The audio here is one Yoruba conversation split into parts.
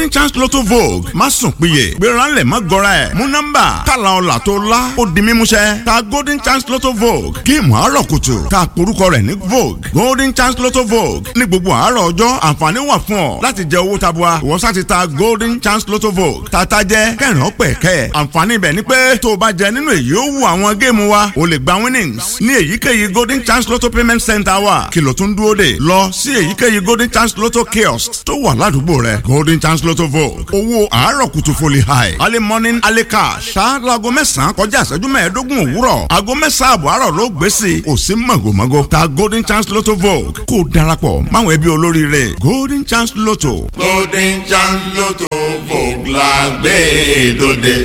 golden chance lotto vogue má sùn péye gbéranlẹ̀ má gọra ẹ̀ mú nọ́mbà tààlà ọ̀là tó lá ó di mímúṣẹ ta golden chance lotto vogue géèmù àárọ̀ kùtù ta porúkọ rẹ̀ ní vogue golden chance lotto vogue ní gbogbo àárọ̀ ọjọ́ àǹfààní wà fún ọ láti jẹ owó tabua ìwọ sá ti ta golden chance lotto vogue tata jẹ kẹrin ọpẹ kẹ àǹfààní ibẹ̀ ni pé tó o bá jẹ nínú èyí ó wù àwọn géèmù wa o lè gba winnings ní èyíkéyìí golden chance lotto payment center wa kìlọ̀ tó ń dúró dè lọ sí èyíkéyìí golden chance lotto kiosk tó wà ládùúgbò rẹ golden chance lotto vogue owó àárọ̀ kùtù foli high early morning early cash ṣáájú aago mẹ́sàn-án kọjá ìṣẹ́jú mẹ́ẹ̀ẹ́dógún òwúrọ̀ aago mẹ́sàn-án àbọ̀ àárọ̀ ló gbé sí i ò sí mọ̀gòmọ́gò ta golden chance lotto vogue kó o darapọ̀ máwọn ẹbí olóríire golden chance lotto. golden chance lotto vogue la gbé dòde.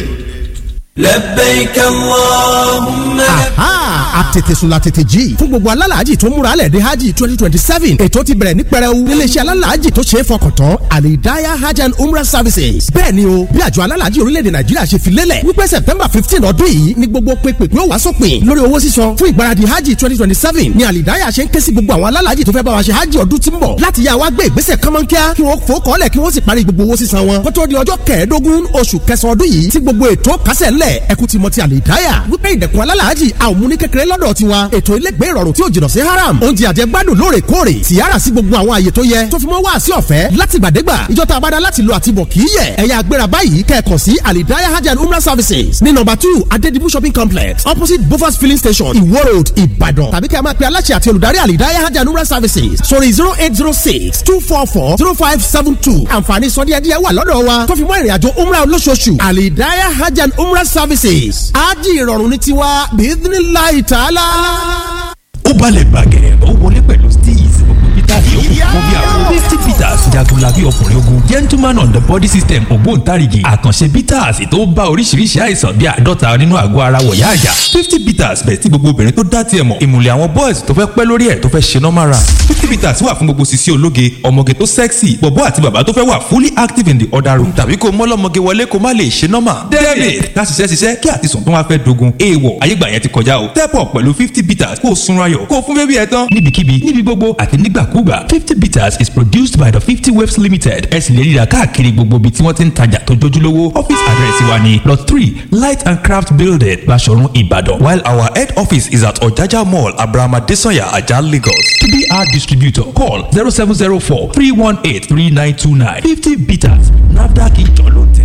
لبيك اللهم aha àtètèsùn la tètè jí fún gbogbo alálàájì tó múra lẹ̀ dé hajj twenty twenty seven ètò ti bẹ̀rẹ̀ ní pẹrẹu níléeṣẹ́ alálàájì tó ṣe é fọkàn tán alidaya hajj and umrah services bẹ́ẹ̀ ni o bí àjọ alálàájì orílẹ̀-èdè nàìjíríà ṣe fi lélẹ̀ wípé september fifteen ọdún yìí ni gbogbo pépè pé ó wá sópin lórí owó sísan fún ìgbáradì hajj twenty twenty seven ni alidaya ṣe ń ké sí gbogbo àwọn alálàájì tó fẹ́ bá wa ṣe hajj ọdún tí ń bọ̀ láti yá wa gbé ìgbésẹ̀ kánmọ́nkíá kí wọ́n fò kọ́lẹ̀ kí wọ́n sì parí gbogbo owó sísan wọn kó tó di ọjọ́ kẹẹ̀ẹ́dógún oṣù kẹsàn-án ọdún yìí tí gbogbo ètò kásẹ̀ ńlẹ̀ ẹkú ti mọ ti àlìdáyà wípé ìdẹ̀kùn alálàájì a ò mú ní kékeré lọ́dọ̀ tiwa ètò ilégbé ìrọ̀rùn tí ò jìnnà sí haram oúnjẹ àjẹgbádùn lóòrèkóòrè tìyára sí gbogbo àwọn àyè tó yẹ tó fi mọ́ wá sí ọ̀fẹ́ látìgbàdégbà ìjọ tá a bá dá láti lo àtibọ̀ kì í yẹ ẹ̀yà agbéra báyìí kẹ́ẹ̀kọ́ sí àlìdáyà hajj and umrah services ní nọ́mbà two adedibu shopping complex opposite bofas filling station iwo road ìbàdàn tàbí kẹ́ ẹ máa pe aláṣẹ àti olùdarí àlìdáyà hajj and umrah services sórí zero eight zero six two four four zero five seven two àǹfààní sọdíẹ̀díẹ̀ wà lọ́dọ̀ wa tó fi mọ́ ìrìnàjò umrah olóṣooṣù àlìdáyà hajj and umrah services ájì ìrọ̀rùn ní tiwa bíídínláì tààlà. ó balẹ̀ bàgẹ́ ó wọlé pẹ̀lú steez gbogbo peter yòókù fún bí àwọn fifty peters jagunlabi ọkùnrin ogun gentleman on the body system ògbóǹtarìgì àkànṣe peters tó bá oríṣiríṣi àìsàn bíi àádọ́ta nínú àgọ́ ara wọ̀yá àjà fifty peters bẹ̀ tí gbogbo obìnrin tó dá tiẹ̀ mọ̀ ìmùlẹ̀ àwọn boys tó fẹ́ pẹ́ lórí ẹ̀ tó fẹ́ ṣe normal run fifty peters wà fún gbogbo sisi ológe ọmọge tó sexy bọ̀bọ́ àti bàbá tó fẹ́ wà fully active in the other room tàbí kó mọ́lọ́mọge wọlé kó má lè ṣe normal debit ká ṣiṣẹ́ ṣiṣẹ́ kí àtisùn tó wá fẹ́ dogun èèwọ̀ ayégbà yẹn ti kọjá o step up pẹ̀lú fifty peters kó o sunra yọ̀ kó o fún bébí ẹ tán níbikíbi níbi gbogbo àti nígbàkúgbà fifty bitters is produced by the fifty waves limited ẹ sì lè ríra káàkiri gbogbo ibi tí wọ́n ti ń tajà tó jójúlówó office address wa ni lot three light and craft building Baṣọ̀run Ìbàdàn while our head office is at Ọ̀jájá mall Abraham Adesanya Ajah Lagos to be our distributor call zero seven zero four three one eight three nine two nine fifty bitters NAFDAC ìjọ ló tẹ̀.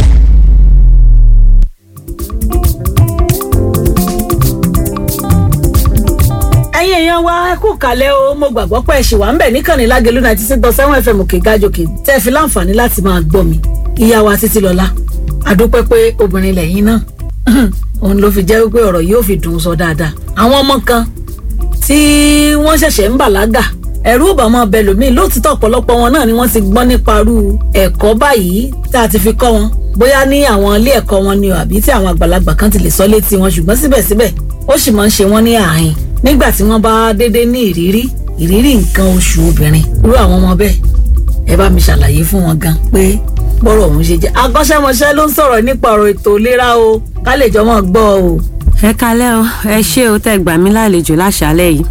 ẹ̀yin èèyàn wa ẹ kú kàlẹ́ o mo gbàgbọ́ pé ẹ ṣì wà ń bẹ̀ níkànnì lágẹ̀lú náà títí gbọ́ sẹ́wọ̀n fm òkè gájòkè tẹ́ ẹ fi láǹfààní láti máa gbọ́ mi ìyá wa títí lọ́la àdúpẹ́ pé obìnrin lẹ́yìn náà òun ló fi jẹ́ wípé ọ̀rọ̀ yóò fi dùn sọ dáadáa àwọn ọmọ kan tí wọ́n ṣẹ̀ṣẹ̀ ń bàlágà ẹ̀rú ò bá máa bẹ lòmíì lóòtítọ́ ọ̀pọ̀lọpọ̀ wọn náà ni wọ́n ti gbọ́ nípa irú ẹ̀kọ́ báyìí tá a ti fi kọ́ wọn bóyá ní àwọn ilé ẹ̀kọ́ wọn ni o àbí tí àwọn àgbàlagbà kan ti lè sọ létí wọn ṣùgbọ́n síbẹ̀síbẹ̀ ó sì máa ń ṣe wọ́n ní ààyìn nígbà tí wọ́n bá dédé ní ìrírí ìrírí nǹkan oṣù obìnrin irú àwọn ọmọ bẹ́ẹ̀ ẹ bá mi ṣàlàyé fún wọn gan pé bọ́rọ̀ òun ṣe jẹ́ akọ́ṣẹ́mọṣẹ́ ló ń sọ̀rọ̀ nípa ọ̀rọ̀ ètò ìlera o ká lè jọ mọ́ gbọ́ o. ẹ kalẹ́ o ẹ ṣé o tẹ́ gbà mí lálejò láṣálẹ́ yìí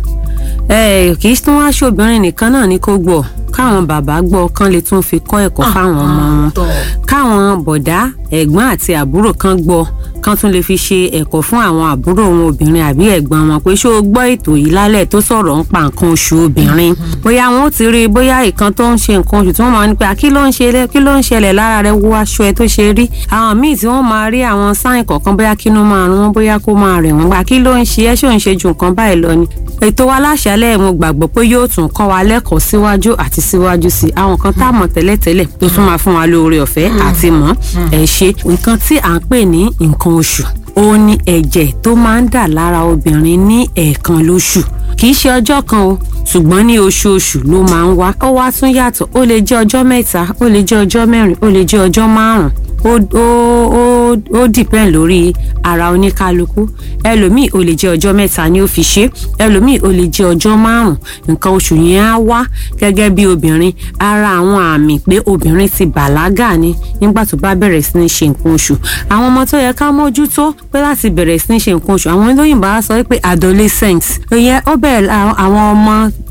ẹ kì í tún wá ṣobìnrin nìkan náà ní kó gbọ́ káwọn bàbá gbọ́ kán lè tún fi kọ́ ẹ̀kọ́ fáwọn ọmọ wọn káwọn bọ̀dá ẹ̀gbọ́n àti àbúrò kan gbọ́ kán tún lè fi ṣe ẹ̀kọ́ fún àwọn àbúrò wọn obìnrin àbí ẹ̀gbọ́n wọn pé ṣó o gbọ́ ètò yìí lálẹ́ tó sọ̀rọ̀ ń pa nǹkan oṣù obìnrin bóyá wọn ó ti rí i bóyá ìkan tó ń ṣe nǹkan oṣù tí wọ́n máa ń pè kí ló ń ṣe kí ló ń ṣẹlẹ̀ lára rẹ wo aṣọ ẹ tó ṣe rí àwọn míì tí wọ́n máa rí àwọn sáìn kọ̀ọ̀kan bóyá kínú máa rún wọn bóyá kó máa rẹ̀ wọ́n gbà kí ló ń ṣe ẹ́ ṣó ń ṣe ju nǹkan báyìí lọ ni ètò wa láṣálẹ́ mo gbàgbọ́ pé yóò tún kọ́ wa lẹ́kọ̀ọ́ síwájú àti síwájú sí àwọn kan tá a mọ̀ tẹ́lẹ̀tẹ́lẹ̀ tó tún máa fún wa lóore ọ̀fẹ́ àti mọ̀ ẹ̀ ṣe nǹkan tí à ń pè ní nǹkan oṣù ó ní ẹ̀jẹ̀ tó máa ń dà lára obìnrin ní ẹ̀ẹ̀kan lóṣù kì í ṣe ọjọ́ kan o ṣùgbọ́n ní oṣooṣù ló máa ń wá ó wá tún yàtọ̀ ó lè jẹ́ ọjọ́ mẹ́ta ó lè jẹ́ ọjọ́ mẹ́rin ó lè jẹ́ ọjọ́ márùn-ún ó ó ó ó dìpẹ́ǹ lórí ara oníkálukú ẹlòmíì ó lè jẹ́ ọjọ́ mẹ́ta ni ó fi ṣe ẹlòmíì ó lè jẹ́ ọjọ́ márùn-ún nǹkan oṣù yẹn á wá gẹ́gẹ́ bí obìnrin ara àwọn àmì pé obìnrin ti bàlágà ni nígbà tó bá bẹ̀rẹ̀ sí ní ṣe nǹkan oṣù àwọn ọmọ tó yẹ ká mójútó pé láti bẹ̀rẹ̀ sí ní ṣe nǹkan oṣù àwọn olóyìnbó á sọ pé adolescent ìyẹn ó bẹ̀rẹ̀ àwọn ọmọ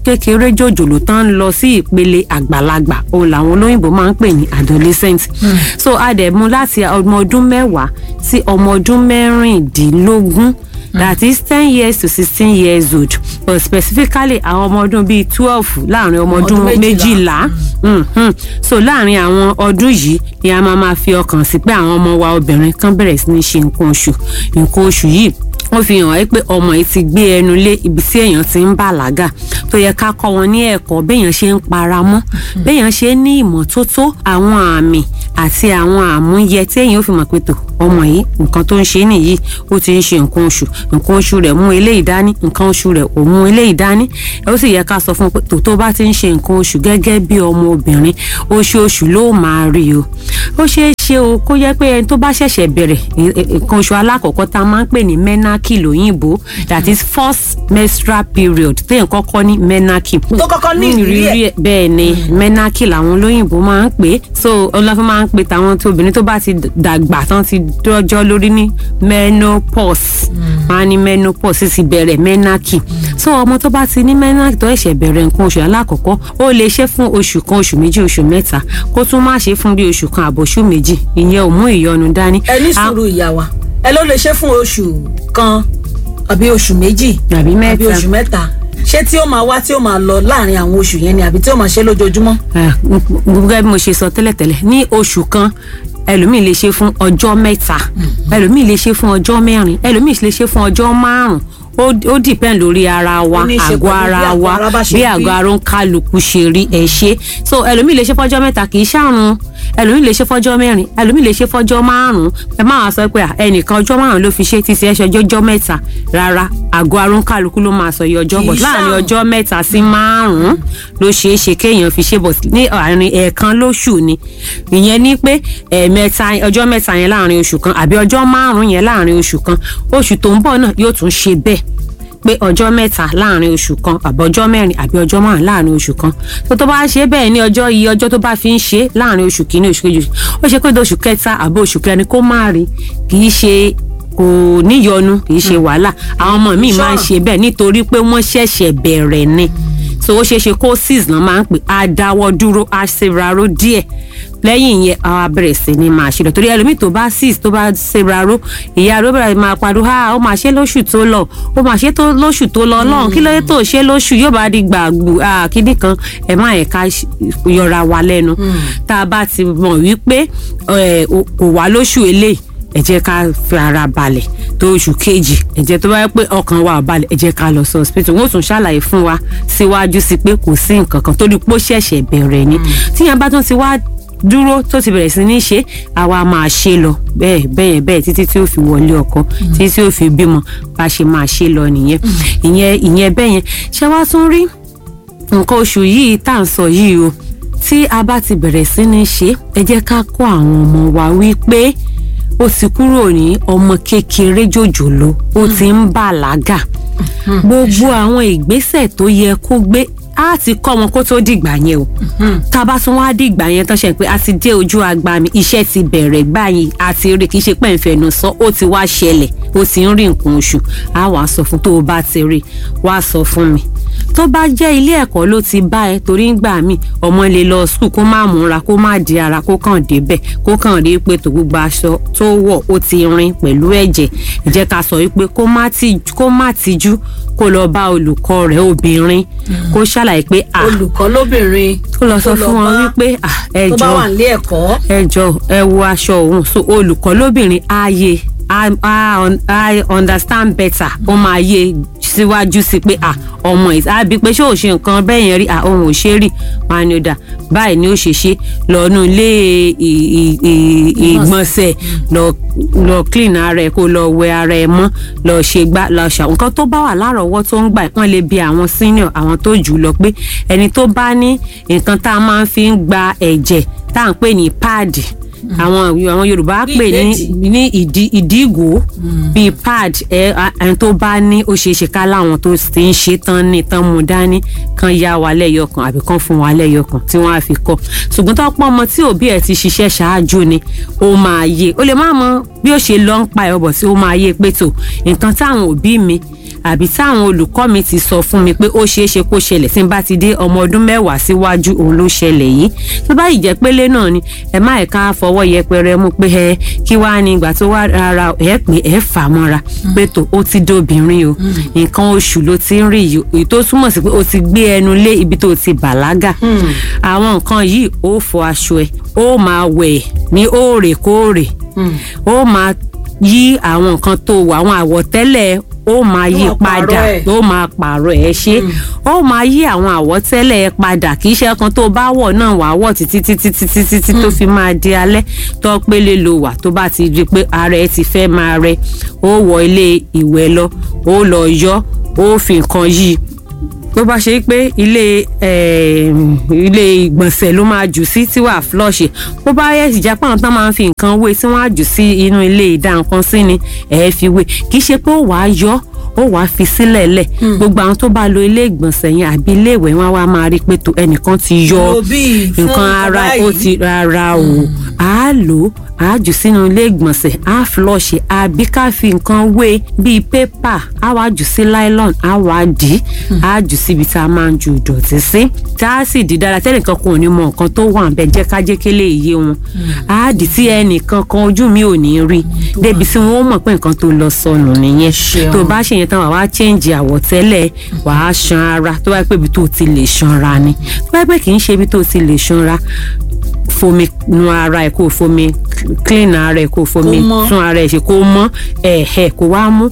kékeré jòjòló tán ń lọ sí ìpele àgbàlagbà òun làwọn olóyìnbó máa ń pè ní adolescent so a dẹ̀ mú láti ọmọ ọdún mẹ́wàá sí ọmọ ọdún mẹ́rìndínlógún that is ten years to sixteen years old but specifically àwọn ọmọ ọdún bíi twelve láàrin ọmọ ọdún Ọdún méjìlá méjìlá. Mhm. so láàrin àwọn ọdún yìí ni a máa máa fi ọkàn sí pé àwọn ọmọ wa obìnrin kan bẹ̀rẹ̀ sí ní ṣe nǹkan oṣù nǹkan oṣù yìí wọ́n fi hàn wáyé pé ọmọ yìí ti gbé ẹnu lé ibi tí èèyàn ti ń bàlágà tó yẹ ká kọ́ wọn ní ẹ̀kọ́ béèyàn ṣe ń para mọ́ béèyàn ṣe ń ní ìmọ́tótó àwọn àmì àti àwọn àmúyẹ tí èèyàn ò fi mọ̀ pé tó ọmọ yìí nǹkan tó ń ṣe nìyí ó ti ń ṣe nǹkan oṣù nǹkan oṣù rẹ̀ mú eléyìí dání nǹkan oṣù rẹ̀ ò mú eléyìí dání ó sì yẹ ká sọ fún un pé tó tó bá ti ń ṣe nǹkan oṣù gẹ́gẹ́ bí ọmọ obìnrin oṣooṣù ló máa rí o ó ṣeé ṣe o kó yẹ pé ẹni tó bá ṣẹ̀ṣẹ̀ bẹ̀rẹ̀ ì- ì- nǹkan oṣù alákọ̀ọ́kọ́ tá a máa ń pè ní menarche lóyìnbó that is first menstrual period téèyàn kọ́kọ́ ní menarche Tó kọ́kọ́ ní ìrírí ẹ̀. bẹ́ẹ̀ ni menarche làwọn olóyìnbó máa ń pè é so ọlọ́fin máa ń pè tàwọn tó obìnrin tó bá ti dàgbà tán ti dọ́jọ́ lórí ní menopause máa ní menopause sì ti bẹ̀rẹ̀ menarche so ọmọ tó bá ti ní menarche tó ẹ̀ṣẹ̀ bẹ̀rẹ̀ nǹkan oṣù alákọ̀ọ́kọ́ ó lè ṣe fún oṣù kan oṣù méjì oṣù mẹ́ta kó tún má ṣe fún bí oṣù kan àbọ̀ṣù méjì ìyẹn ò mú ìyọnu dání. ẹ ní A- sùúrù ìyá wa ẹ ló lè ṣe fún oṣù kan àbí oṣù méjì Àbí mẹ́ta. àbí oṣù mẹ́ta ṣé tí ó máa wá tí ó máa lọ láàrin àwọn oṣù yẹn ni àbí tí ó máa ṣe lójoojúmọ́. Ah, n- n- gẹ́gẹ́ bí mo ṣe sọ tẹ́lẹ̀tẹ́lẹ̀ ní oṣù kan ẹlòmíì lè ṣe fún ọjọ́ mẹ́ta ẹlòmíì lè ṣe fún ọjọ́ mẹ́rin ẹlòmíì lè ṣe fún ọjọ́ márùn-ún ó ó depend lórí ara wa Ó ní í ṣe àgọ́ pẹ̀lú bí ara àgọ́ wa ara bá ṣe bí rí. àgọ́ ara ń kálukú ṣe rí ẹ̀ ṣe so ẹlòmíì lè ṣe fọ́jọ́ mẹ́ta kì í ṣàrùn ẹlòmíì lè ṣe fọ́jọ́ mẹ́rin ẹlòmíì lè ṣe fọ́jọ́ márùn-ún ẹ má wàá sọ pé à, ẹnìkan ọjọ́ márùn-ún ló fi ṣe títí ẹ ṣe ọjọ́ mẹ́ta rárá àgọ́ ara ń kálukú ló máa sọ iye ọjọ́ Kì í bọ̀ láàrin ṣàrùn. ọjọ́ mẹ́ta sí márùn-ún ló ṣeé ṣe kéèyàn fi ṣe bọ̀ sí- ní àárín ẹ̀ẹ̀kan lóṣù ni ìyẹn ní pé ẹ̀ẹ̀mẹ́ta ọjọ́ mẹ́ta yẹn láàrin oṣù kan àbí ọjọ́ márùn-ún yẹn láàrin oṣù kan oṣù tó ń bọ̀ náà yóò tún ṣe bẹ́ẹ̀ pé ọjọ́ mẹ́ta láàrin oṣù kan àbí ọjọ́ mẹ́rin àbí ọjọ́ márùn láàrin oṣù kan tó tó bá ṣe bẹ́ẹ̀ ní ọjọ́ iye ọjọ́ tó bá fi ń ṣe láàrin oṣù kìíní oṣù kejì ó ṣe pé di oṣù kẹta àbí oṣù kẹrin kó má rí kì í ṣe kò níyọnu kì í ṣe wàhálà àwọn ọmọ mi máa ń ṣe bẹ́ẹ̀ nítorí pé wọ́n ṣẹ̀ṣẹ̀ bẹ̀rẹ̀ ni so ó ṣeé ṣe kó six náà máa ń pè á dáwọ́ dúró á ṣèraró díẹ̀ lẹ́yìn ìyẹn á wá bẹ̀rẹ̀ sí ni máa ṣe lọ torí ẹlòmíì tó bá six tó bá ṣèraró ìyá rẹ̀ ó bẹ̀rẹ̀ máa pariwo ha ó máa ṣe lóṣù tó lọ ó máa ṣe tó lóṣù tó lọ lọ́hùn kí ló dé tó ṣe lóṣù yóò bá di gbàgbù ah, kíní kan ẹ̀ má yẹ ká ṣ- yọra wa lẹ́nu tá a bá ti mọ̀ wípé ẹ̀, o- kò wá lóṣù eléyìí ẹ jẹ́ ká fi ara balẹ̀ tó oṣù kejì ẹ jẹ́ tó bá yẹ pé ọkàn wa ò balẹ̀ ẹ jẹ́ ká lọ sí hospital wọn ò tún ṣàlàyé fún wa síwájú sí pé kò sí nǹkan kan torí pé ó ṣẹ̀ṣẹ̀ bẹ̀rẹ̀ ni tíyẹn bá tún ti wá dúró tó ti bẹ̀rẹ̀ sí ní ṣe àwa máa ṣe lọ bẹ́ẹ̀ bẹ́ẹ̀ bẹ́ẹ̀ títí tí ó fi wọlé ọkọ títí tí ó fi bímọ bá ṣe máa ṣe lọ nìyẹn ìyẹn ìyẹn bẹ́ẹ̀ yẹn ṣé wàá tún rí nǹkan oṣù yìí tá à ń sọ yìí o tí a bá ti bẹ̀rẹ̀ sí ní ṣe ẹ jẹ́ ká kọ́ àwọn ọmọ wa wípé ó ti kúrò ní ọmọ kékeré jòjòló ó ti ń bàlágà gbogbo àwọn ìgbésẹ̀ tó yẹ kó gbé á ti kọ́ wọn kó tó dìgbà yẹn o tá a bá tún wá dìgbà yẹn tán ṣe pé a ti dé ojú agba mi iṣẹ́ ti bẹ̀rẹ̀ gbáyìn àti rí kì í ṣe pé ìfẹ̀nù sọ ó ti wá ṣẹlẹ̀ ó ti ń rí nǹkan oṣù á wàá sọ fún tó o bá ti rí wàá sọ fún mi tó bá jẹ́ ilé ẹ̀kọ́ ló ti bá ẹ torí ń gbà mí ọmọ lè lọ skul kó má múra kó má di ara kó kàn débẹ̀ kó kàn rí pé tó gbogbo aṣọ tó wọ̀ ó ti rin pẹ̀lú ẹ̀jẹ̀ ẹ jẹ́ ká sọ wípé kó má ti- kó má tijú kó lọ bá olùkọ́ rẹ̀ obìnrin kó ṣàlàyé pé à olùkọ́ lóbìnrin kó lọ sọ tó lọ fún wọn bá- wípé à ẹ tó bá jọ̀ọ́ wà nílé ẹ̀kọ́ ẹ jọ ẹ wo aṣọ òun so olùkọ́ lóbìnrin ààyè I, I, I understand better ó máa yé síwájú sí pé à ọmọ ẹ̀ àbí pé ṣé ò ṣe nǹkan bẹ́ẹ̀ yẹn rí à òun ò ṣe rí wọn á ní ó dà báyìí ni ó ṣe ṣe lọ́nu ilé ì- ì- ì- ìgbọ̀nsẹ̀ lọ lọ clean ara ẹ̀ kó lọ wẹ ara ẹ̀ mọ́ lọ ṣe gbá lọ ṣà nǹkan tó bá wà lárọ̀ọ́wọ́ tó ń gbà ẹ̀ wọ́n lè bi àwọn senior àwọn tó jù ú lọ pé ẹni tó bá ní nǹkan tá a máa ń fi ń gba ẹ̀jẹ̀ tá à ń pè ní páàdì àwọn àwọn yorùbá Bí pè ní ìdẹ́tì. ní ìdí ìdígò bíi pad ẹ a- ẹni tó bá ní ó ṣeé ṣe ká láwọn tó ti ń ṣe tán ní tán mú dání kan yá wa lẹ́yọkan àbí kan fún wa lẹ́yọkan tí wọ́n á fi kọ́ ṣùgbọ́n tó pọ́n ọmọ tí òbí ẹ̀ ti ṣiṣẹ́ ṣáájú ni ó máa yé ó lè má mọ bí ó ṣe lọ ń pa ẹ̀ ọ̀bọ̀ tí ó máa yé pé tó nǹkan táwọn òbí mi àbí táwọn olùkọ́ mi ti sọ fún mi pé ó ṣeé ṣe kó ṣẹlẹ̀ tí n bá ti dé ọmọ ọdún mẹ́wàá síwájú òun ló ṣẹlẹ̀ yìí tó bá yìí jẹ́ pélé náà ni ẹ má ẹ̀ka fọwọ́ yẹpẹrẹ mú pé ẹ kí wàá ní ìgbà tó wá rárá ẹ pé ẹ fà mọ́ra pé tó ó ti dóbìnrin o nǹkan oṣù ló ti ń rí yìí èyí tó túmọ̀ sí pé ó ti gbé ẹnu lé ibi tó ti bàlágà àwọn nǹkan yìí ó fọ aṣọ ẹ ó máa wẹ̀ ní òòrèkóòrè ó máa yí àwọn nǹkan tó wà àwọn àwọ̀tẹ́lẹ̀ ó máa yí máa padà pààrọ̀ ẹ̀. ó máa pààrọ̀ ẹ̀ ṣe ó máa yí àwọn àwọ̀tẹ́lẹ̀ ẹ̀ padà kì í ṣe kan tó bá wọ̀ náà wà á wọ̀ títí títí títí títí tó fi máa di alẹ́ tó pélé lo wà tó bá ti rí i pé ara ẹ ti fẹ́ máa rẹ ó wọ ilé ìwẹ̀ lọ ó lọ yọ ó fi nǹkan yí i bó bá ṣe pé ilé eh, ilé ìgbọ̀nsẹ̀ ló máa jù sí tí wàá flush bó bá yẹ ìjápá àwọn tán máa ń fi nǹkan wé tí wọ́n á jù sí inú ilé ìdá nǹkan sí ni ẹ̀ fi wé kì í ṣe pé ó wàá yọ ó wàá fi sílẹ̀ lẹ̀ gbogbo àwọn tó bá lo ilé ìgbọ̀nsẹ̀ yẹn àbí ilé ìwẹ̀ wọn wá máa rí i pé tó ẹnìkan ti yọ Lo bíi fún nǹkan ara nǹkan ó báyìí. ti rárá o á lò ó á jù sínú ilé ìgbọ̀nsẹ̀ á flush àbí ká fi nǹkan wé bíi pépà á wá jù sí nylon á wá dì í á jù síbi tá a máa ń ju ìdọ̀tí sí tá a sì di dára tẹ́nìkan kan ò ní mọ nǹkan tó wà bẹ́ẹ̀ jẹ́ ká jẹ́ kélé iye wọn á dì tí ẹnìkan kan ojú mi ò ní rí débi tí wọ́n mọ̀ pé nǹkan tó lọ sọnù nìyẹn Ṣeun. tó bá ṣe yẹn tán wàá wá change àwọ̀tẹ́lẹ̀ wàá ṣan ara tó bá yẹ pé ibi tó ti lè ṣanra ni tó bá yẹ pé kì í ṣe ibi tó ti lè ṣanra fomi nu ara ẹ kó o fomi clean ara ẹ kó o fomi Kó mọ́. tún ara ẹ ṣe kó mọ́ ẹ̀ẹ́ kó wá mú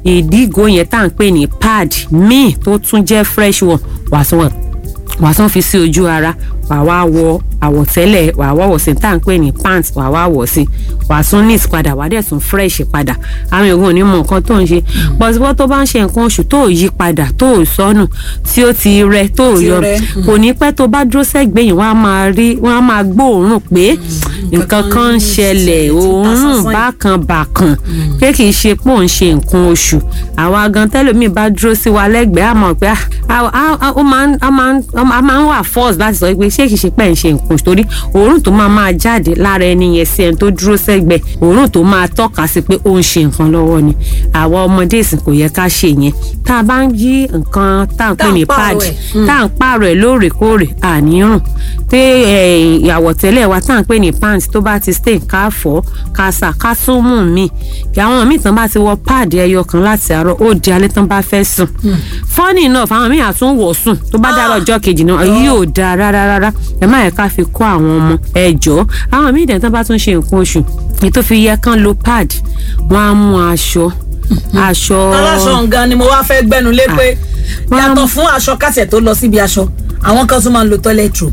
ìdígò yẹn tá à ń pè ní pad míì tó tún jẹ́ fresh one wàá tún wọ̀ wàá tún fi sí ojú ara wàá wá wọ àwọ̀tẹ́lẹ̀ wàá wá wọ̀ sí tá à ń pè ní pants wàá wá wọ̀ sí wàá tún neat padà wàá dẹ̀ tún fresh padà àwọn èèyàn ò ní mọ nǹkan tó ń ṣe pọ̀sibọ́ tó bá ń ṣe nǹkan oṣù tó ò yí padà tó ò sọnù tí ó ti rẹ tó ò Ti yọ rẹ, kò ní pẹ́ tó bá dúró sẹ́gbẹ̀ẹ́ yìí wọ́n á máa rí wọ́n á máa gbóòórùn pé nǹkan kan ń ṣẹlẹ̀ tí ń ta òórùn sánsán yìí. bákan bákan pé kì í ṣe pé òun ṣe nǹkan oṣù àwa gan tẹ́lòmíì bá dúró sí wa lẹ́gbẹ̀ẹ́ àmọ́ pé ah, ah, ah, ah, ó máa ń a máa ń a máa ń wà force láti sọ pé ṣé kì í ṣe pé ẹ̀ ń ṣe nǹkan oṣù torí òórùn tó máa máa jáde lára ẹni yẹn sí ẹni tó dúró sẹ́gbẹ̀ẹ́ òórùn tó máa tọ́ka sí pé ó ń ṣe nǹkan lọ́wọ́ ni àwa ọmọdé ìsìn kò yẹ ká ṣe yẹn tá a bá ń yí nǹkan tá à ń pè Tá à ń ní pààrọ̀ pad ẹ̀. tá à ń pààrọ̀ ẹ̀ lóòrèkóòrè àníyàn pé àwọ̀tẹ́lẹ̀ wa tá à ń pè ní pants tó bá ti stain ká fọ́ ká sà ká tún mú mi kí àwọn míì tán bá ti wọ páàdì ẹyọ kan láti àárọ̀ ó di alẹ́ tán bá fẹ́ sùn funny enough àwọn míì àtún wọ̀ sùn tó bá dára ọjọ́ kejì náà yóò dáa rárá rárá ẹ má yẹ ká fi kó àwọn ọmọ ẹ jọ àwọn míì dẹ̀ tán bá tún ṣe nǹkan oṣù èyí tó fi yẹ kán lo pad wọ́n á mú aṣọ aṣọ aláṣọ nǹkan ni mo wá fẹ́ gbẹ́nu lé pé Wọ́n á yàtọ̀ mú- fún aṣọ kásẹ̀ tó lọ síbi aṣọ àwọn kan tún máa ń lo toilet roll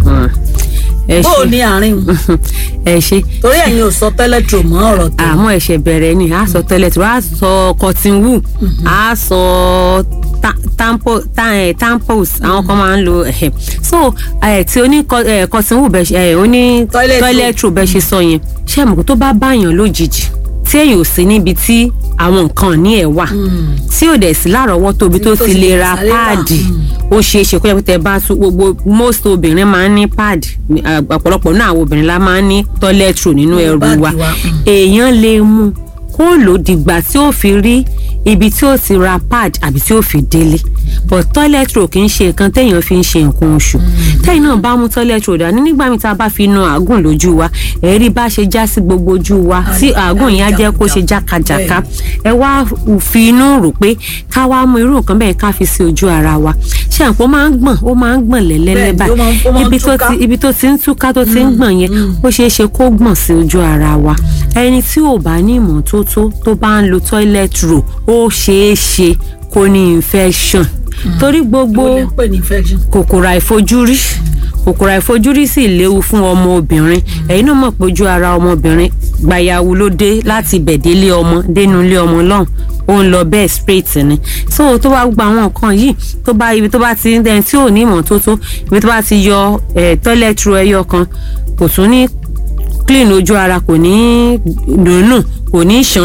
ẹ bó o ṣe ní àárín un? ẹ ṣe torí ẹ̀yin ò sọ toilet roll mọ́ ọ̀rọ̀ tó àmọ́ ẹ̀ṣẹ̀ bẹ̀rẹ̀ ni a sọ tẹ́lẹ̀ tí wọ́n á sọ cotton wool a sọ ta- tampo ta- eh, tampons àwọn kan máa ń lo ẹ̀hẹ̀ so eh, tí oní co- eh, cotton wool bẹ́ẹ̀ ṣe eh, oní Toilet toilet roll bẹ́ẹ̀ ṣe sọ yẹn ṣé àmọ́ tó bá báyàn lójijì tí èyàn ò sí níbi tí àwọn nǹkan ní ẹ̀ wà tí ò dẹ̀ sí lárọ̀ọ́wọ́tó ibi tó tó ti ti lè lè ra sáré rà. páàdì ó ṣeé ṣe kó yẹ kó tẹ bá tún gbogbo most obìnrin máa ń ní pad ọ̀pọ̀lọpọ̀ náà àwọn obìnrin la máa ń ní toilet roll nínú ẹrù báàgì wa wa, mm. èèyàn lè mú kó lò dìgbà tí ó fi rí ibi tí ó ti ra pad àbí tí ó fi délé but toilet roll kì í ṣe nǹkan téèyàn fi ń ṣe nǹkan oṣù téèyàn náà bá mú toilet roll dání nígbà míì tá a bá fi nu àágùn lójú wa ẹ̀rí bá ṣe já sí gbogbo ojú wa tí àágùn yẹn á jẹ́ kó ṣe jákàjàká ẹ wá fi inú rò pé ká wá mú irú nǹkan bẹ́ẹ̀ ká fi sí ojú ara wa ṣé àpò máa ń gbọ̀n ó máa ń gbọ̀n lẹ́lẹ́lẹ́ Bẹ́ẹ̀ni, ó máa ń- ó máa ń báyìí ibi tó túká. ti ibi tó ti ń túká tó ti ń gbọ̀n yẹn ó ṣeé ṣe kó gbọ̀n sí ojú ara wa ẹni tí ò bá ní ìmọ́tótó tó bá ń lo toilet roll ó ṣeé ṣe kó ní infection torí gbogbo ó lè pè ní infection. kòkòrò àìfojúrí kòkòrò àìfojúrí sì léwu fún ọmọ obìnrin ẹ̀yin náà mọ̀ pé ojú ara ọmọbìnrin gbayawu ló dé láti bẹ̀délé ọmọ dénú ilé ọmọ lọ́hùn ó ń lọ bẹ́ẹ̀ straight ni so tó bá gba àwọn nǹkan yìí tó bá ibi tó bá ti ń dẹni tí ò ní ìmọ́tótó ibi tó bá ti yọ eh, toilet roll ẹyọ kan kò tún ní clean ojú ara kò ní dùnú kò ní ṣànù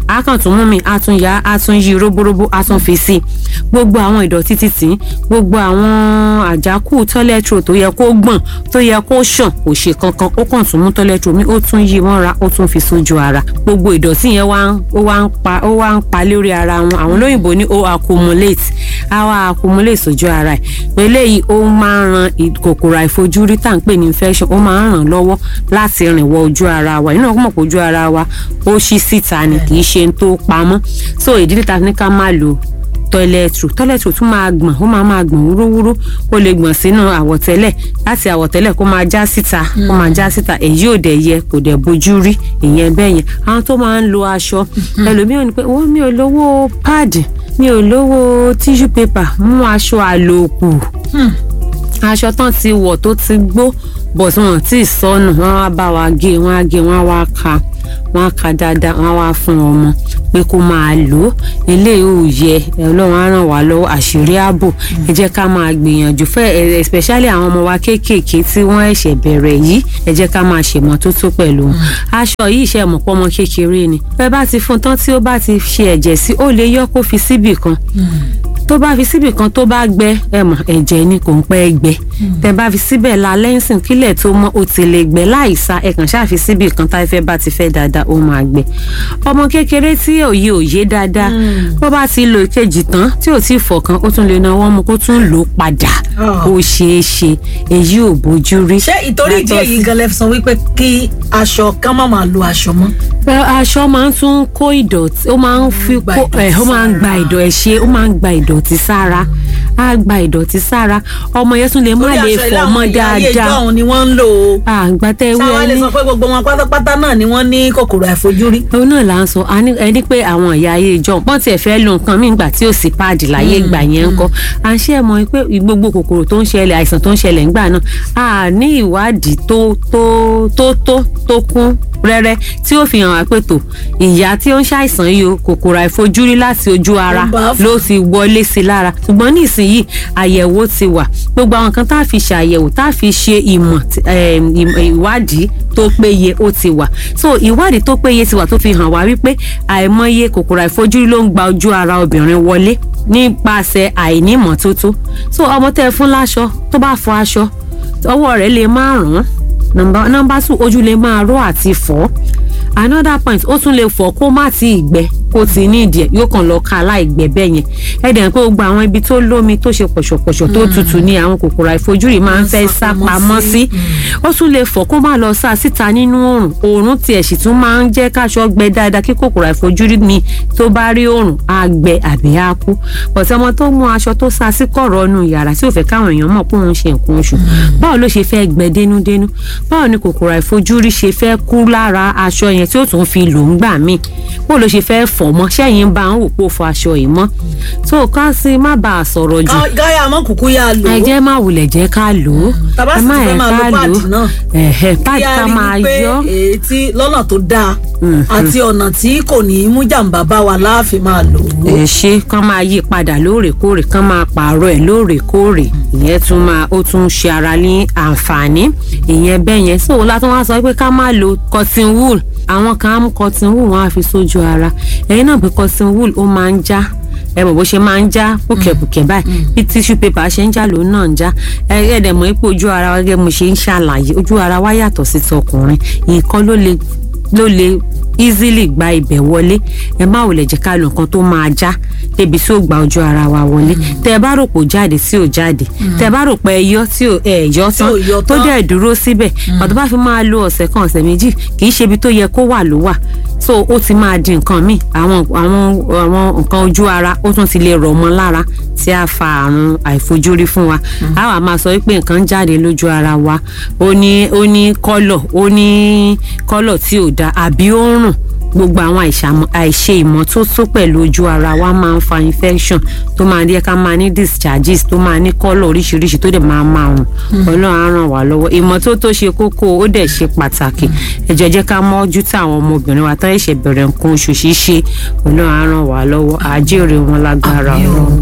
a kàn tún mú mi a tún ya a tún yí roborobo a tún fi sí i gbogbo àwọn ìdọ̀tí títì gbogbo àwọn àjákù toilet roll tó yẹ kó gbọ̀n tó yẹ kó ṣàn kò ṣe kankan ó kàn tún mú toilet roll mi ó tún yí mọ́ra ó tún fi sójú ara gbogbo ìdọ̀tí yẹn wá ń ó wá ń pa ó wá ń pa lórí ara wọn àwọn olóyìnbó ní ó accumulate á wá accumulate sójú ara ẹ̀ eléyìí ó máa ń ran ì- kòkòrò àìfojúrí tá à ń pè ní infection ó máa ń ràn lọ́wọ́ láti rìn wọ ojú ara wa inú ọkọ̀ mọ̀ pé ojú ara wa ó ṣí síta ni kì í ṣe ń tó pamọ́ so ìdílé ta ní ká má lò toilet roll toilet roll tún máa gbọ̀n ó máa máa gbọ̀n wúrúwúrú ó lè gbọ̀n sínú àwọ̀tẹ́lẹ̀ láti àwọ̀tẹ́lẹ̀ kó máa já síta kó máa já síta èyí ò dẹ̀ yẹ kò dẹ̀ bójú rí ìyẹn bẹ́ẹ̀ yẹn àwọn tó máa ń lo aṣọ ẹlòmíràn ni pé wọ́n mi ò lówó páàdì mi ò lówó tissue paper mú aṣọ àlòkù aṣọ tán ti wọ̀ tó ti gbó bọ̀ tí wọ́n ti sọnù wọ́n wá bá wa gé wọ́n á gé wọ́n á wá ka wọ́n á ka dáadáa wọ́n á wá fún ọmọ pé kó máa lò ó eléyìí ò yẹ ọlọ́run á ràn wá lọ́wọ́ àṣírí ààbò ẹ jẹ́ ká máa gbìyànjú fẹ́ ẹ- especially àwọn ọmọ wa kéékèèké tí wọ́n ẹ̀ṣẹ̀ bẹ̀rẹ̀ yìí ẹ jẹ́ ká máa ṣèmọ́tótó pẹ̀lú wọn aṣọ yìí ṣe mọ̀ pọ́mọ kékeré ni bẹ́ẹ̀ bá ti fún un tán tí ó bá ti ṣe ẹ̀jẹ̀ sí ó lè yọ kó fi síbì kan tó bá fi síbì kan tó bá gbẹ ẹ mọ̀ ẹ̀jẹ̀ ni kò ń pẹ́ gbẹ tẹ bá fi síbẹ̀ la lẹ́sìn kílẹ̀ tó mọ́ ó ti lè gbẹ láìsa ẹ kàn ṣáà fi síbì kan táyé fẹ́ bá ti fẹ́ dáadáa ó máa gbẹ ọmọ kékeré tí òye òye dáadáa bó bá ti lo ìkejì tán tí ò tí ì fọ̀kan ó tún lè náwó mú kó tún lò ó padà Ah. ó ṣeé ṣe èyí ò bójú rí. ṣé ìtorí ìdí Yàtọ̀ èyí sí- gan lẹ fi sọ wípé kí aṣọ ká má máa lo aṣọ mọ́. Pé aṣọ máa ń tún kó ìdọ̀tí ó máa ń fi gba kó ìdọ̀tí ẹ̀ ó máa ń gba sára. ìdọ̀ ẹ̀ ṣe ó máa ń gba ìdọ̀tí sára á gba ìdọ̀tí sára ọmọ yẹn tún lè má Torí lè aṣọ ilé fọ̀ àwọn mọ́ ìyá ayé dáadáa ìjọ́un ni wọ́n ń lò ó. àgbà tẹ ewé sáwọn lè ẹni sọ pé gbogbo wọn pátápátá náà ni wọ́n ní kòkòrò àìfojúrí. òun náà là ń sọ a ní- ẹni pé àwọn ìyá ayé ìjọ pọ́n tiẹ̀ fẹ́ lo nǹkan míì gbà tí ò sí páàdì láyé ìgbà yẹn ń kọ́ à ń ṣe é mọ̀ pé gbogbo kòkòrò tó ń ṣẹlẹ̀ àìsàn tó ń ṣẹlẹ̀ ńgbà náà a ní ìwádìí tó tó tó tó tó kún rẹ́rẹ́ tí ó fi hàn wá pé tó ìyá tí ó ń ṣàìsàn yìí o kòkòrò àìfojúrí láti ojú ara Ó bá fà. ló ti wọlé sí i lára ṣùgbọ́n nísìnyí àyẹ̀wò ti wà gbogbo àwọn kan tá a fi ṣàyẹ̀wò tá a fi ṣe ìmọ̀ tí- em, ìmọ̀- ìwádìí tó péye ó ti wà so ìwádìí tó péye ti wà tó fi hàn wá wípé àìmọye kòkòrò àìfojúrí ló ń gba ojú ara obìnrin wọlé nípasẹ̀ àìnímọ̀tótó so ọmọ tẹ́ ẹ fún láṣọ tó bá fọ aṣọ ọwọ́ rẹ̀ lè má rùn nọmba nọmba two ojú lè máa ró àti fọ́ another point ó tún lè fọ́ kó má ti gbẹ kó ti ní ìdí ẹ̀ yóò kàn lọ ká aláìgbẹ bẹ́ẹ̀ yẹn ẹ dẹ̀ ń pé gbogbo àwọn ibi tó lómi tó ṣe pọ̀ṣọ̀pọ̀ṣọ̀ tó tutù ní àwọn kòkòrò àìfojúrí máa ń fẹ́ sá pamọ́ sí ó tún lè fọ́ kó má lọ sá síta nínú oòrùn oòrùn tiẹ̀ sì tún máa ń jẹ́ káṣọ gbẹ dáadáa kí kòkòrò àìfojúrí mi tó bá rí oòrùn á gbẹ àbí á kú bọ̀tẹ́ ọmọ tó mú aṣọ tó sá sí kọ̀rọ̀ ọ̀nù yàrá tí ò fẹ́ káwọn èèyàn mọ̀ pé òun ṣe nǹkan oṣù báwo ló ṣe fẹ́ gbẹ dénúdénú báwo ni kòkòrò àìfojúrí ṣe fẹ́ kú lára aṣọ yẹn tí ó tún fi lò ń gbà míì báwo ló ṣe fẹ́ fọ̀ mọ́ sẹ́yìn bá ń wò pé ó fọ aṣọ yìí mọ́ tó ká sí má bàa sọ̀rọ̀ jù Ká- gáyà mọ́ kúkú yá lò ẹ ó. jẹ́ má wulẹ̀ jẹ́ ká lò ó Tá bá ẹ sì má ti fẹ́ yẹ máa lo ká lò páàdì ó náà. ẹ̀hẹ̀ páàdì Kí a ká rí máa wípé yọ èyí tí lọ́nà tó dáa àti ọ̀nà tí kò ní í mú jàǹbá bá wa láàfin máa lò ó. ẹ ṣe kán máa yí padà lóòrèkóòrè kán máa pààrọ̀ ẹ̀ lóòrèkóòrè ìyẹn tún máa ó tún ṣe ara ní àǹfààní ìyẹn bẹ́ẹ̀ yẹn so látún wá sọ pé ká má lo cotton wool àwọn kan á mú cotton wool wọn á fi sójú ara ẹ̀yin náà pé cotton wool ó máa ń já ẹ mọ̀ bó ṣe máa ń já pùkẹ̀pùkẹ̀ báyìí bí tissue paper ṣe ń já lòun náà ń já ẹ ẹ dẹ̀ mọ̀ pé ojú ara wa gẹ́gẹ́ mo ṣe ń ṣàlàyé ojú ara wa yàtọ̀ sí tọkùnrin nǹkan ló le ló lè easily gba ibẹ̀ wọlé ẹ má wòlẹ̀ jẹ́ ká lo nǹkan tó máa já débi tí ó gba ojú ara wa wọlé tẹ ẹ bá rò pé ó jáde tí ò jáde tẹ ẹ bá rò pé ẹ yọ tí ò ẹ yọ tán ò yọ tó tán. dẹ̀ dúró síbẹ̀ pàtó bá fi máa lo ọ̀sẹ̀ kan ọ̀sẹ̀ méjì kì í ṣe ibi tó yẹ kó wà ló wà so ó ti máa di nǹkan míì àwọn àwọn àwọn nǹkan ojú ara ó tún ti lè rọ̀ mọ́ lára tí a fa àrùn àìfojúrí fún wa a wà máa sọ wípé nǹkan jáde lójú ara wa ó ní ó ní kọ́lọ̀ ó ní kọ́lọ̀ tí ò da àbí ó ń rùn gbogbo àwọn àìṣàmọ- àìṣe ìmọ́tótó pẹ̀lú ojú ara wa máa ń fa infection tó máa jẹ́ ká máa ní discharges tó máa ní kọ́lọ̀ oríṣiríṣi tó dẹ̀ máa máa rùn ọlọ́run á ràn wá lọ́wọ́ ìmọ́tótó ṣe kókó ó dẹ̀ ṣe pàtàkì ẹ jọ̀ọ́ jẹ́ ká mọ́jú tí àwọn ọmọbìnrin wa tán ẹ̀ṣẹ̀ bẹ̀rẹ̀ nǹkan oṣù ṣíṣe ọlọ́run á ràn wá lọ́wọ́ àjèrè wọn lágbára ọlọ́run.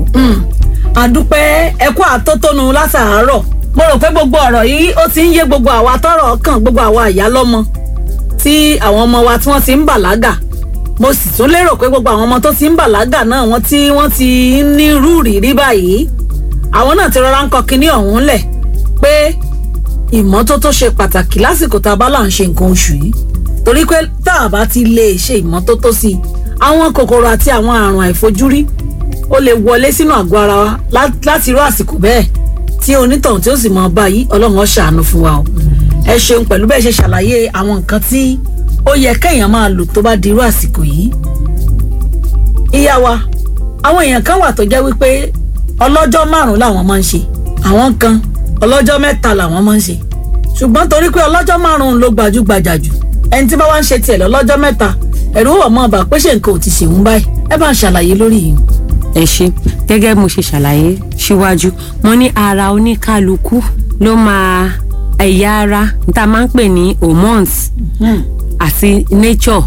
àdúpẹ́ ẹkú àtótónu látàárọ̀ mo rò pé gbogbo ọ̀rọ̀ yìí ó ti ń yé gbogbo àwa tọ́rọ̀ kàn gbogbo àwa ìyá lọ́mọ tí àwọn ọmọ wa tí wọ́n ti ń bàlágà mo sì tún lérò pé gbogbo àwọn ọmọ tó ti ń bàlágà náà wọ́n tí wọ́n ti ń ní rúùrì rí báyìí àwọn náà ti rọra ń kọ kinní ọ̀hún lẹ̀ pé ìmọ́tótó ṣe pàtàkì lásìkò tá a bá là ń ṣe nǹkan oṣù yìí torí pé tá a bá ti lè ṣe ìmọ́tótó sí i àwọn kòkòrò àti àwọn àrùn àìfojúrí ó lè wọlé sínú àgọ́ ara wa lá- láti irú àsìkò bẹ́ẹ̀ tí onítọ̀hún tí ó sì mọ báyìí ọlọ́run ó ṣàánú fún wa o ẹ ṣeun pẹ̀lú bẹ́ẹ̀ ṣe ṣàlàyé àwọn nǹkan tí ó yẹ kéèyàn máa lò tó bá di irú àsìkò yìí ìyá wa àwọn èèyàn kan wà tó jẹ́ wípé ọlọ́jọ́ márùn-ún làwọn máa ń ṣe àwọn kan ọlọ́jọ́ mẹ́ta làwọn máa ń ṣe ṣùgbọ́n torí pé ọlọ́jọ́ márùn-ún ló gbajúgbajà jù ẹni tí bá wá ń ṣe tiẹ̀ lọ́lọ́jọ́ mẹ́ta ẹ̀rù wọ̀ mọ́ ọba pé ṣe nǹkan ò ti ṣèwọ́n báyìí ẹ bá ń ṣàlàyé lórí yìí. ẹ ṣe gẹ́gẹ́ bí mo ṣe ṣàlàyé síwájú mo ní ara oníkálukú ló máa ẹ̀yà ara tá a máa ń pè ní hormones àti nature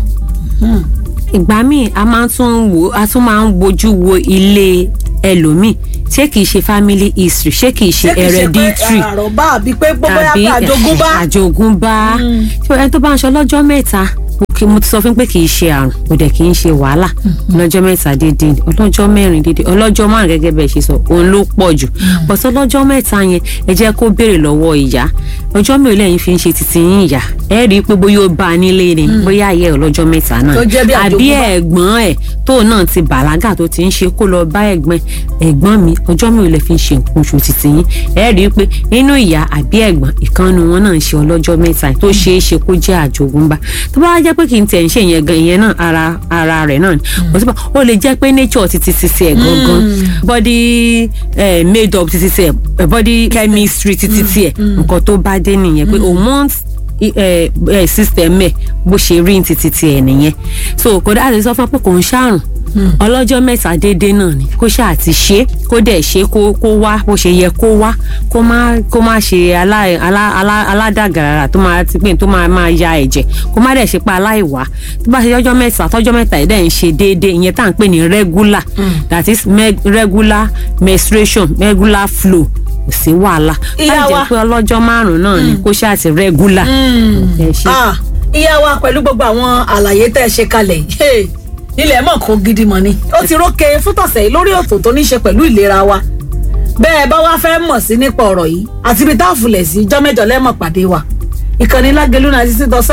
ìgbà míì a máa tún wò a tún máa ń wojú wo ilé ẹlòmíì ṣé kìí ṣe family history ṣé kìí ṣe hereditary àròbá àbí pé gbogbo àbí yàtọ̀ àjogúnbá. àjogúnbá ṣé ẹni tó bá ń ṣe ọlọ́jọ́ mẹ́ta mo kí- mo ti sọ fún pé kì í ṣe àrùn kò dẹ̀ kì í ṣe wàhálà ọlọ́jọ́ mẹ́ta déédéé ni ọlọ́jọ́ mẹ́rin déédéé ọlọ́jọ́ márùn gẹ́gẹ́ bẹ́ẹ̀ ṣe sọ òun ló pọ̀ jù but ọlọ́jọ́ mẹ́ta yẹn ẹ jẹ́ kó béèrè lọ́wọ́ ìyá ọjọ́ mélòó lẹ́yìn fi ń ṣe títí yín ìyá ẹ rí i pé bóyá ó bá a nílé ni bóyá ayé ọlọ́jọ́ mẹ́ta náà Tó jẹ́ bí àbí àjogúnbá. ẹ̀gbọ́n ẹ̀ tó náà ti bàlágà tó ti ń ṣe kó lọ bá ẹ̀gbọ́n ẹ̀ ẹ̀gbọ́n mi ọjọ́ mi ò lè fi ń ṣe nǹkan oṣù títí yín ẹ rí i pé nínú ìyá àbí ẹ̀gbọ́n ìkànnì wọn náà ń ṣe ọlọ́jọ́ mẹ́ta tó ṣeé ṣe kó jẹ́ àjogúnbá tó bá wá jẹ́ pé kì í tẹ̀ ń ṣe ìyẹn gan ìyẹn náà ara ara rẹ̀ náà ni kò sí pa ó lè jẹ́ pé nature ti ti ti ti ẹ̀ gangan body eh, made up ti ti ti ẹ̀ body chemistry ti ti ti ẹ̀ nǹkan tó bá dé nìyẹn pé hormones i- ẹ ẹ system ẹ bó ṣe rí ní títí tiẹ̀ nìyẹn so kò dáa lè sọ fún ọ pé kò ń ṣàrùn ọlọ́jọ́ mẹ́ta déédéé náà ni kó ṣáà ti ṣe kó dẹ̀ ṣe kó kó wá bó ṣe yẹ kó wá kó má kó má ṣe alá- alá- alá- aládàgàràrà tó máa ti pé tó máa máa ya ẹ̀jẹ̀ kó má dẹ̀ ṣe pé aláìwá tó bá ṣe ọjọ́ mẹ́ta tọ́jọ́ mẹ́ta ẹ̀ dẹ̀ ń ṣe déédéé ìyẹn tá à ń pè ní regular that is me- regular menstruation regular flow kò sí wàhálà Ìyá láì wa. jẹ́ pé ọlọ́jọ́ márùn-ún náà ni kó ṣáà ti regular ẹ ṣe. Ah, ìyá wa pẹ̀lú gbogbo àwọn àlàyé tẹ́ ẹ ṣe kalẹ̀ yìí hey, ilẹ̀ mọ̀ kó gidi mọ̀ ni ó ti rókè fún tọ̀sẹ̀ yìí lórí ètò tó ní ṣe pẹ̀lú ìlera wa bẹ́ẹ̀ bá wá fẹ́ mọ̀ sí nípa ọ̀rọ̀ yìí àti ibi tá a fúnlẹ̀ sí jọ́mẹ́jọ lẹ́mọ̀ pàdé wa ìkànnì lágẹ̀lú náà ti sí dọ́sẹ́